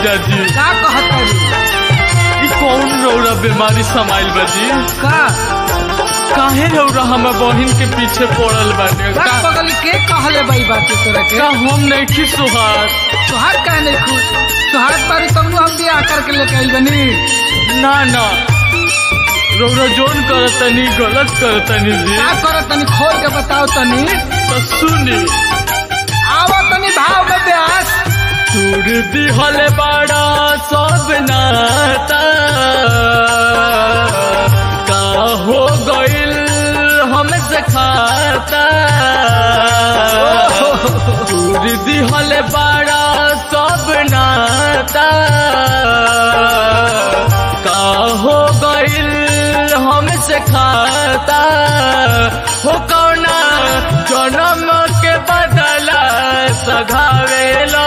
जीजा जी का कहत ई कौन रौरा बीमारी समाइल बा जी का काहे रौरा हमर बहिन के पीछे पड़ल बाटे का का बगल के कहले बई बात तोरा के का हम नहीं की सुहार तोहार काहे नहीं खुश तोहार बारी तमनु हम बियाह करके लेके आइल बनी ना ना रौरा जोन करतनी गलत करतनी जी का करत तनी खोल के बताओ तनी तो सुनी आवा तनी भाव में ब्यास तूर दिहल बड़ा सब नाता का हो गइल हमसे खाता तूर दिहल बड़ा सब नाता का हो गइल हमसे खाता हो कौना जन्म के बदला सघावेला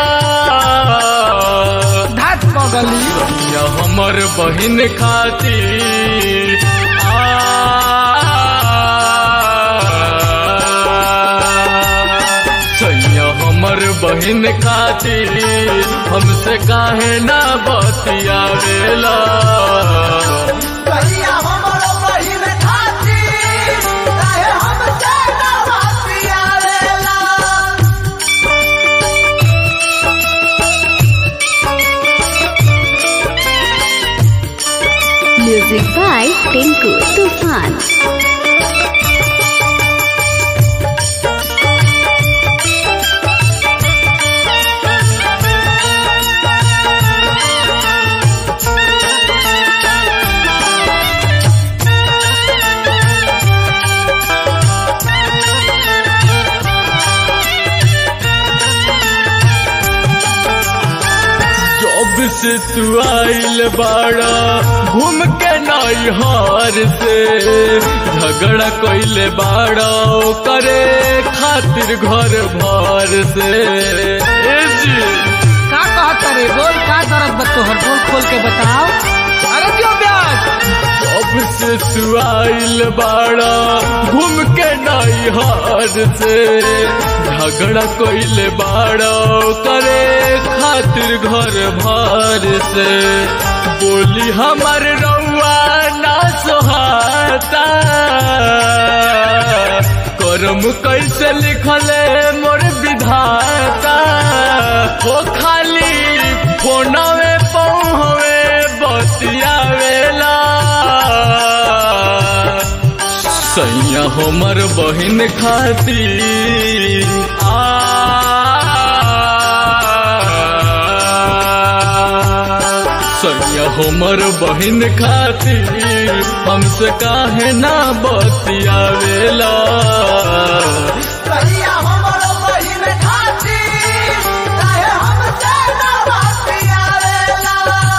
धात बगली या हमर बहिन खातिर सैया हमर बहिन खातिर हमसे काहे ना बतियावेला कहिया हमर बहिन खातिर काहे हमसे ना बतियावेला Music by Tinku Tufan. जब से तू आइल बाड़ा घूम के नैहर से झगड़ा कइले बाड़ा करे खातिर घर भर से ए जी का कहत रे बोल का दर्द बा तोहर बोल खोल के बताओ अरे क्यों ब्यास जब से तू आइल बाड़ा घूम के नैहर से झगड़ा कइले बाड़ा करे खातिर घर भर से बोली हमर रउआ ना सोहाता करम कैसे लिखले मोर विधाता हो खाली फोनवे पहुँवे बतियावेला सैया हमर बहिन खातिर आ सैया हमर बहिन खातिर हमसे काहे ना बतियावेला कहिया हमर बहिन खातिर काहे हमसे ना बतियावेला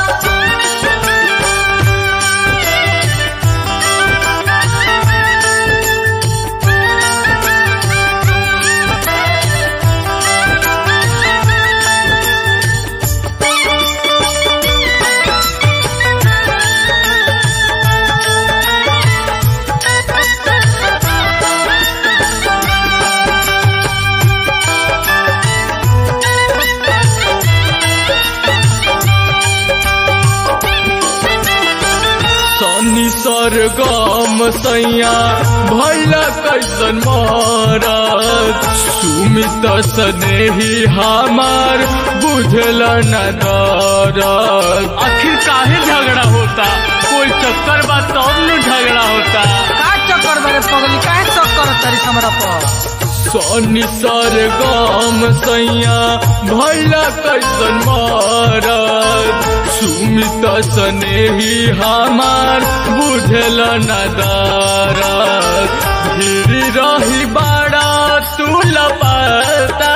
सनी सरगम सैया भैला कैसन मारत सुमित स्नेही हमार बुझल न दरद आखिर काहे झगड़ा होता कोई चक्कर बा तब न झगड़ा होता का चक्कर बारे पगली काहे चक्कर तरी हमरा पर सनी सरगम सैया भैला कैसन मारत सुमित स्नेही हमार बुझल न दरद धीर रही बाड़ा तू लपता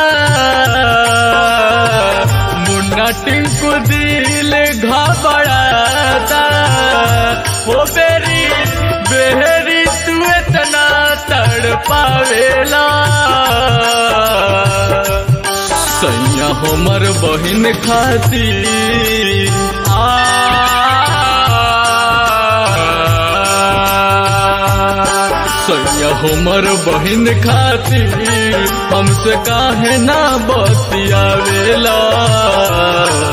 मुन्ना टिंकू दिल घबराता ओ बेरी बेहरी तू इतना तड़ पावेला सैया हमर बहिन खातिर आ सैया हमर बहिन खातिर हमसे काहे ना बतियावेला